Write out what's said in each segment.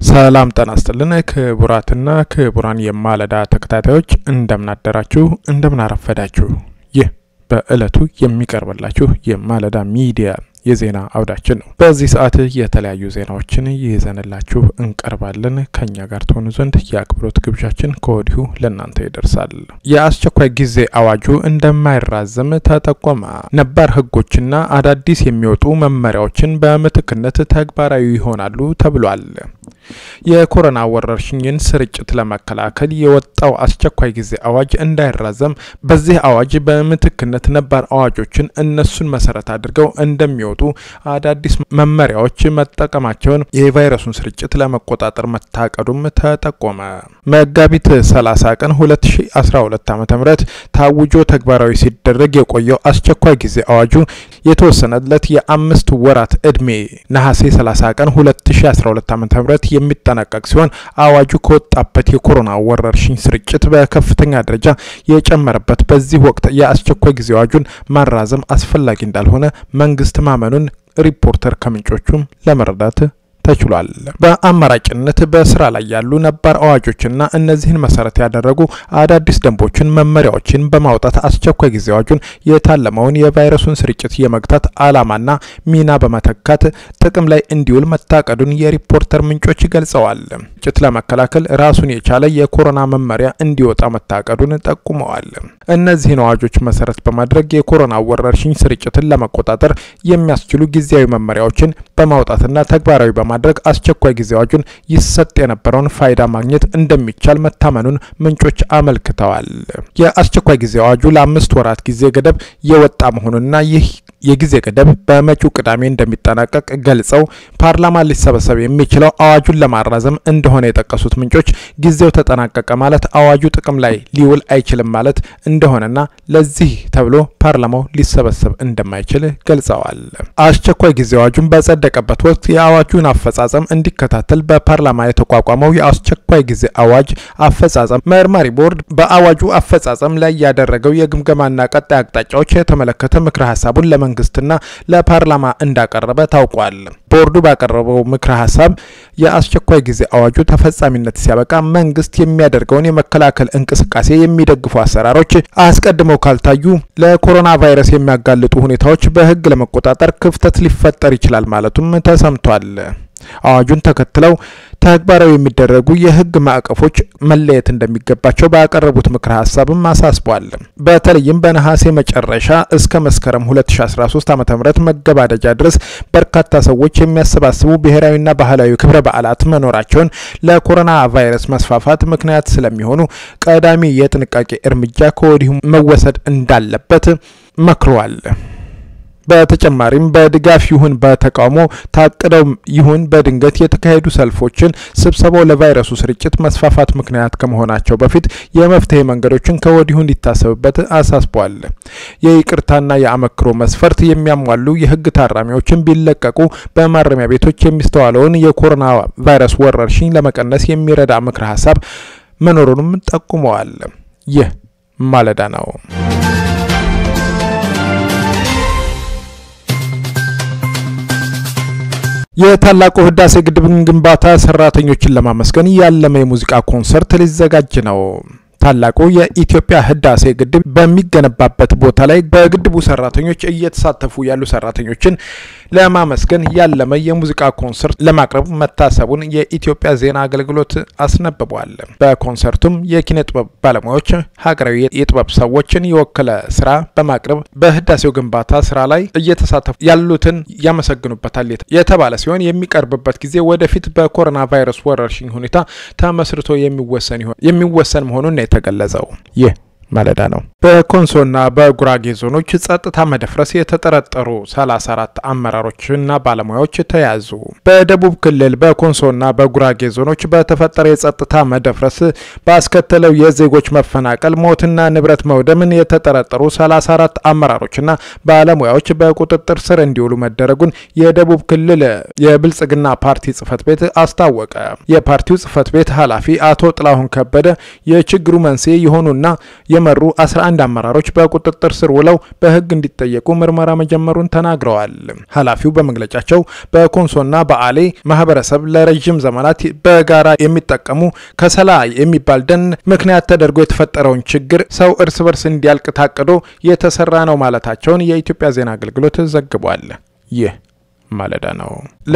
ሰላም ጤና ይስጥልን ክቡራትና ክቡራን የማለዳ ተከታታዮች እንደምናደራችሁ እንደምናረፈዳችሁ። ይህ በዕለቱ የሚቀርብላችሁ የማለዳ ሚዲያ የዜና አውዳችን ነው። በዚህ ሰዓት የተለያዩ ዜናዎችን ይዘንላችሁ እንቀርባለን። ከኛ ጋር ትሆኑ ዘንድ የአክብሮት ግብዣችን ከወዲሁ ለእናንተ ይደርሳል። የአስቸኳይ ጊዜ አዋጁ እንደማይራዘም ተጠቆመ። ነባር ሕጎችና አዳዲስ የሚወጡ መመሪያዎችን በምትክነት ተግባራዊ ይሆናሉ ተብሏል። የኮሮና ወረርሽኝን ስርጭት ለመከላከል የወጣው አስቸኳይ ጊዜ አዋጅ እንዳይራዘም በዚህ አዋጅ በምትክነት ነባር አዋጆችን እነሱን መሰረት አድርገው እንደሚወጡ አዳዲስ መመሪያዎች መጠቀማቸውን የቫይረሱን ስርጭት ለመቆጣጠር መታቀዱም ተጠቆመ። መጋቢት 30 ቀን 2012 ዓ.ም ታውጆ ተግባራዊ ሲደረግ የቆየው አስቸኳይ ጊዜ አዋጁ የተወሰነለት የአምስት ወራት ዕድሜ ነሐሴ 30 ቀን 2012 ዓ.ም የሚጠናቀቅ ሲሆን አዋጁ ከወጣበት የኮሮና ወረርሽኝ ስርጭት በከፍተኛ ደረጃ የጨመረበት በዚህ ወቅት የአስቸኳይ ጊዜ አዋጁን ማራዘም አስፈላጊ እንዳልሆነ መንግስት ማመኑን ሪፖርተር ከምንጮቹም ለመረዳት ተችሏል። በአማራጭነት በስራ ላይ ያሉ ነባር አዋጆችና እነዚህን መሰረት ያደረጉ አዳዲስ ደንቦችን፣ መመሪያዎችን በማውጣት አስቸኳይ ጊዜ አዋጁን የታለመውን የቫይረሱን ስርጭት የመግታት ዓላማና ሚና በመተካት ጥቅም ላይ እንዲውል መታቀዱን የሪፖርተር ምንጮች ገልጸዋል። ስርጭት ለመከላከል ራሱን የቻለ የኮሮና መመሪያ እንዲወጣ መታቀዱን ጠቁመዋል። እነዚህን አዋጆች መሰረት በማድረግ የኮሮና ወረርሽኝ ስርጭትን ለመቆጣጠር የሚያስችሉ ጊዜያዊ መመሪያዎችን በማውጣትና ተግባራዊ በማድረግ አስቸኳይ ጊዜ አዋጁን ይሰጥ የነበረውን ፋይዳ ማግኘት እንደሚቻል መታመኑን ምንጮች አመልክተዋል። የአስቸኳይ ጊዜ አዋጁ ለአምስት ወራት ጊዜ ገደብ የወጣ መሆኑንና ይህ የጊዜ ገደብ በመጪው ቅዳሜ እንደሚጠናቀቅ ገልጸው ፓርላማ ሊሰበሰብ የሚችለው አዋጁን ለማራዘም እንደሆነ የጠቀሱት ምንጮች ጊዜው ተጠናቀቀ ማለት አዋጁ ጥቅም ላይ ሊውል አይችልም ማለት እንደሆነና ለዚህ ተብሎ ፓርላማው ሊሰበሰብ እንደማይችል ገልጸዋል። አስቸኳይ ጊዜ አዋጁን በጸደቀበት ወቅት የአዋጁን አፈጻጸም እንዲከታተል በፓርላማ የተቋቋመው የአስቸኳይ ጊዜ አዋጅ አፈጻጸም መርማሪ ቦርድ በአዋጁ አፈጻጸም ላይ ያደረገው የግምገማና ቀጣይ አቅጣጫዎች የተመለከተ ምክረ ሀሳቡን ለመንግስትና ለፓርላማ እንዳቀረበ ታውቋል። ቦርዱ ባቀረበው ምክረ ሀሳብ የአስቸኳይ ጊዜ አዋጁ ተፈጻሚነት ሲያበቃ መንግስት የሚያደርገውን የመከላከል እንቅስቃሴ የሚደግፉ አሰራሮች አስቀድመው ካልታዩ ለኮሮና ቫይረስ የሚያጋልጡ ሁኔታዎች በሕግ ለመቆጣጠር ክፍተት ሊፈጠር ይችላል ማለቱም ተሰምቷል። አዋጁን ተከትለው ተግባራዊ የሚደረጉ የህግ ማዕቀፎች መለየት እንደሚገባቸው ባቀረቡት ምክረ ሀሳብም አሳስቧል። በተለይም በነሐሴ መጨረሻ እስከ መስከረም 2013 ዓ.ም መገባደጃ ድረስ በርካታ ሰዎች የሚያሰባስቡ ብሔራዊና ባህላዊ ክብረ በዓላት መኖራቸውን ለኮሮና ቫይረስ መስፋፋት ምክንያት ስለሚሆኑ ቀዳሚ የጥንቃቄ እርምጃ ከወዲሁ መወሰድ እንዳለበት መክረዋል። በተጨማሪም በድጋፍ ይሁን በተቃውሞ ታቅደው ይሁን በድንገት የተካሄዱ ሰልፎችን፣ ስብሰባው ለቫይረሱ ስርጭት መስፋፋት ምክንያት ከመሆናቸው በፊት የመፍትሄ መንገዶችን ከወዲሁ እንዲታሰብበት አሳስቧል። የይቅርታና የአመክሮ መስፈርት የሚያሟሉ የህግ ታራሚዎችን ቢለቀቁ በማረሚያ ቤቶች የሚስተዋለውን የኮሮና ቫይረስ ወረርሽኝ ለመቀነስ የሚረዳ ምክረ ሀሳብ መኖሩንም ጠቁመዋል። ይህ ማለዳ ነው። የታላቁ ህዳሴ ግድብን ግንባታ ሰራተኞችን ለማመስገን ያለመ የሙዚቃ ኮንሰርት ሊዘጋጅ ነው። ታላቁ የኢትዮጵያ ህዳሴ ግድብ በሚገነባበት ቦታ ላይ በግድቡ ሰራተኞች እየተሳተፉ ያሉ ሰራተኞችን ለማመስገን ያለመ የሙዚቃ ኮንሰርት ለማቅረብ መታሰቡን የኢትዮጵያ ዜና አገልግሎት አስነብቧል። በኮንሰርቱም የኪነ ጥበብ ባለሙያዎች ሀገራዊ የጥበብ ሰዎችን የወከለ ስራ በማቅረብ በህዳሴው ግንባታ ስራ ላይ እየተሳተፉ ያሉትን ያመሰግኑበታል የተባለ ሲሆን የሚቀርብበት ጊዜ ወደፊት በኮሮና ቫይረስ ወረርሽኝ ሁኔታ ተመስርቶ የሚወሰን መሆኑን ነው የተገለጸው። ይህ ማለዳ ነው። በኮንሶና በጉራጌ ዞኖች ጸጥታ መደፍረስ የተጠረጠሩ 34 አመራሮችና ባለሙያዎች ተያዙ። በደቡብ ክልል በኮንሶና በጉራጌ ዞኖች በተፈጠረ የጸጥታ መደፍረስ ባስከተለው የዜጎች መፈናቀል፣ ሞትና ንብረት መውደምን የተጠረጠሩ 34 አመራሮችና ባለሙያዎች በቁጥጥር ስር እንዲውሉ መደረጉን የደቡብ ክልል የብልጽግና ፓርቲ ጽህፈት ቤት አስታወቀ። የፓርቲው ጽህፈት ቤት ኃላፊ አቶ ጥላሁን ከበደ የችግሩ መንስኤ የሆኑና የመሩ 11 አመራሮች በቁጥጥር ስር ውለው በሕግ እንዲጠየቁ ምርመራ መጀመሩን ተናግረዋል። ኃላፊው በመግለጫቸው በኮንሶና በአሌ ማህበረሰብ ለረዥም ዘመናት በጋራ የሚጠቀሙ ከሰላ የሚባል ደን ምክንያት ተደርጎ የተፈጠረውን ችግር ሰው እርስ በርስ እንዲያልቅ ታቅዶ የተሰራ ነው ማለታቸውን የኢትዮጵያ ዜና አገልግሎት ዘግቧል። ይህ ማለዳ ነው።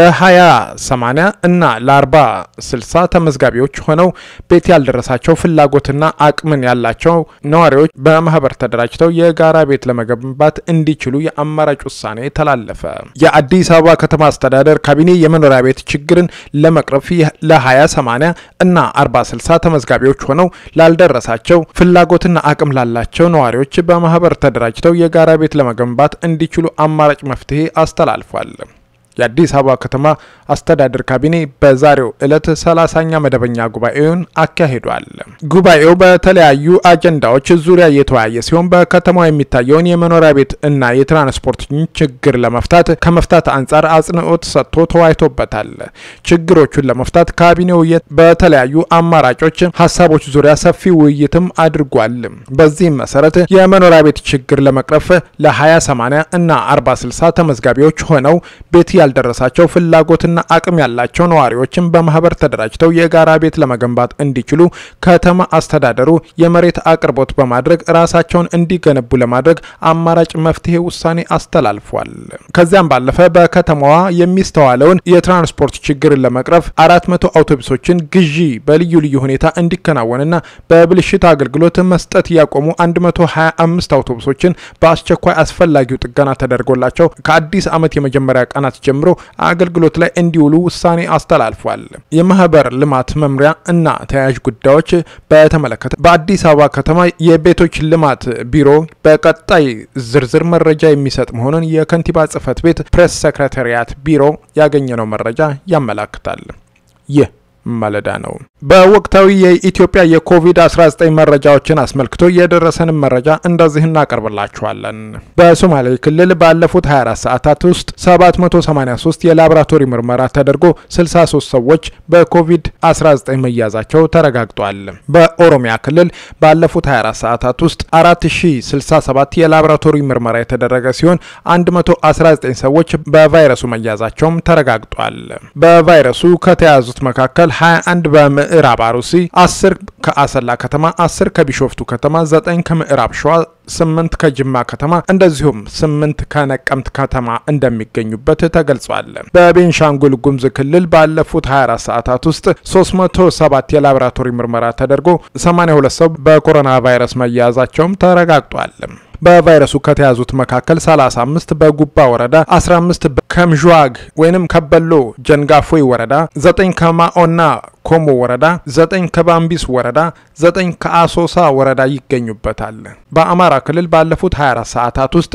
ለ20/80 እና ለ40/60 ተመዝጋቢዎች ሆነው ቤት ያልደረሳቸው ፍላጎትና አቅምን ያላቸው ነዋሪዎች በማህበር ተደራጅተው የጋራ ቤት ለመገንባት እንዲችሉ የአማራጭ ውሳኔ ተላለፈ። የአዲስ አበባ ከተማ አስተዳደር ካቢኔ የመኖሪያ ቤት ችግርን ለመቅረፍ ለ20/80 እና 40/60 ተመዝጋቢዎች ሆነው ላልደረሳቸው ፍላጎትና አቅም ላላቸው ነዋሪዎች በማህበር ተደራጅተው የጋራ ቤት ለመገንባት እንዲችሉ አማራጭ መፍትሄ አስተላልፏል። የአዲስ አበባ ከተማ አስተዳደር ካቢኔ በዛሬው ዕለት ሰላሳኛ መደበኛ ጉባኤውን አካሂዷል። ጉባኤው በተለያዩ አጀንዳዎች ዙሪያ የተወያየ ሲሆን በከተማው የሚታየውን የመኖሪያ ቤት እና የትራንስፖርት ችግር ለመፍታት ከመፍታት አንጻር አጽንኦት ሰጥቶ ተወያይቶበታል። ችግሮቹን ለመፍታት ካቢኔው በተለያዩ አማራጮች ሀሳቦች ዙሪያ ሰፊ ውይይትም አድርጓል። በዚህም መሰረት የመኖሪያ ቤት ችግር ለመቅረፍ ለ20/80 እና 40/60 ተመዝጋቢዎች ሆነው ቤት ያልደረሳቸው ፍላጎትና አቅም ያላቸው ነዋሪዎችን በማህበር ተደራጅተው የጋራ ቤት ለመገንባት እንዲችሉ ከተማ አስተዳደሩ የመሬት አቅርቦት በማድረግ ራሳቸውን እንዲገነቡ ለማድረግ አማራጭ መፍትሄ ውሳኔ አስተላልፏል። ከዚያም ባለፈ በከተማዋ የሚስተዋለውን የትራንስፖርት ችግርን ለመቅረፍ አራት መቶ አውቶቡሶችን ግዢ በልዩ ልዩ ሁኔታ እንዲከናወንና በብልሽት አገልግሎት መስጠት ያቆሙ 125 አውቶቡሶችን በአስቸኳይ አስፈላጊው ጥገና ተደርጎላቸው ከአዲስ ዓመት የመጀመሪያ ቀናት ጀምሮ አገልግሎት ላይ እንዲውሉ ውሳኔ አስተላልፏል። የማህበር ልማት መምሪያ እና ተያያዥ ጉዳዮች በተመለከተ በአዲስ አበባ ከተማ የቤቶች ልማት ቢሮ በቀጣይ ዝርዝር መረጃ የሚሰጥ መሆኑን የከንቲባ ጽህፈት ቤት ፕሬስ ሰክሬታሪያት ቢሮ ያገኘነው መረጃ ያመላክታል። ይህ ማለዳ ነው። በወቅታዊ የኢትዮጵያ የኮቪድ-19 መረጃዎችን አስመልክቶ የደረሰንን መረጃ እንደዚህ እናቀርብላችኋለን። በሶማሌ ክልል ባለፉት 24 ሰዓታት ውስጥ 783 የላቦራቶሪ ምርመራ ተደርጎ 63 ሰዎች በኮቪድ-19 መያዛቸው ተረጋግጧል። በኦሮሚያ ክልል ባለፉት 24 ሰዓታት ውስጥ 4067 የላቦራቶሪ ምርመራ የተደረገ ሲሆን 119 ሰዎች በቫይረሱ መያዛቸውም ተረጋግጧል። በቫይረሱ ከተያዙት መካከል 21 በምዕራብ አሩሲ፣ 10 ከአሰላ ከተማ፣ 10 ከቢሾፍቱ ከተማ፣ 9 ከምዕራብ ሸዋ፣ 8 ከጅማ ከተማ እንደዚሁም 8 ከነቀምት ከተማ እንደሚገኙበት ተገልጿል። በቤንሻንጉል ጉሙዝ ክልል ባለፉት 24 ሰዓታት ውስጥ 307 የላቦራቶሪ ምርመራ ተደርጎ 82 ሰው በኮሮና ቫይረስ መያዛቸውም ተረጋግጧል። በቫይረሱ ከተያዙት መካከል 35 በጉባ ወረዳ፣ 15 ከምዥዋግ ወይንም ከበሎ ጀንጋፎይ ወረዳ፣ 9 ከማኦና ኮሞ ወረዳ፣ 9 ከባምቢስ ወረዳ፣ 9 ከአሶሳ ወረዳ ይገኙበታል። በአማራ ክልል ባለፉት 24 ሰዓታት ውስጥ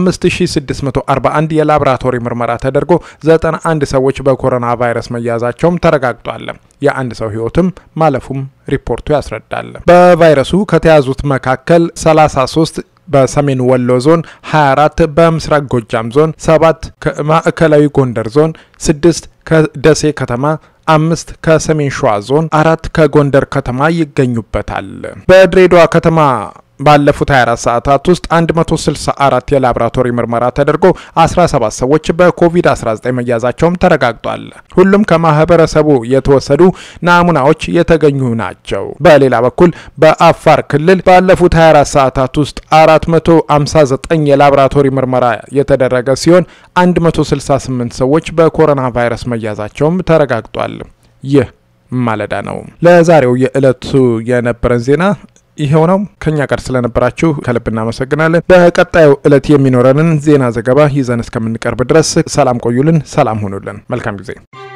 5641 የላቦራቶሪ ምርመራ ተደርጎ 91 ሰዎች በኮሮና ቫይረስ መያዛቸውም ተረጋግጧል። የአንድ ሰው ሕይወትም ማለፉም ሪፖርቱ ያስረዳል። በቫይረሱ ከተያዙት መካከል 33 በሰሜን ወሎ ዞን 24 በምስራቅ ጎጃም ዞን 7 ከማዕከላዊ ጎንደር ዞን 6 ከደሴ ከተማ አምስት ከሰሜን ሸዋ ዞን አራት ከጎንደር ከተማ ይገኙበታል። በድሬዳዋ ከተማ ባለፉት 24 ሰዓታት ውስጥ 164 የላቦራቶሪ ምርመራ ተደርጎ 17 ሰዎች በኮቪድ-19 መያዛቸውም ተረጋግጧል። ሁሉም ከማህበረሰቡ የተወሰዱ ናሙናዎች የተገኙ ናቸው። በሌላ በኩል በአፋር ክልል ባለፉት 24 ሰዓታት ውስጥ 459 የላቦራቶሪ ምርመራ የተደረገ ሲሆን 168 ሰዎች በኮሮና ቫይረስ መያዛቸውም ተረጋግጧል። ይህ ማለዳ ነው። ለዛሬው የዕለቱ የነበረን ዜና ይሄው ነው። ከኛ ጋር ስለነበራችሁ ከልብ እናመሰግናለን። በቀጣዩ ዕለት የሚኖረንን ዜና ዘገባ ይዘን እስከምንቀርብ ድረስ ሰላም ቆዩልን፣ ሰላም ሁኑልን። መልካም ጊዜ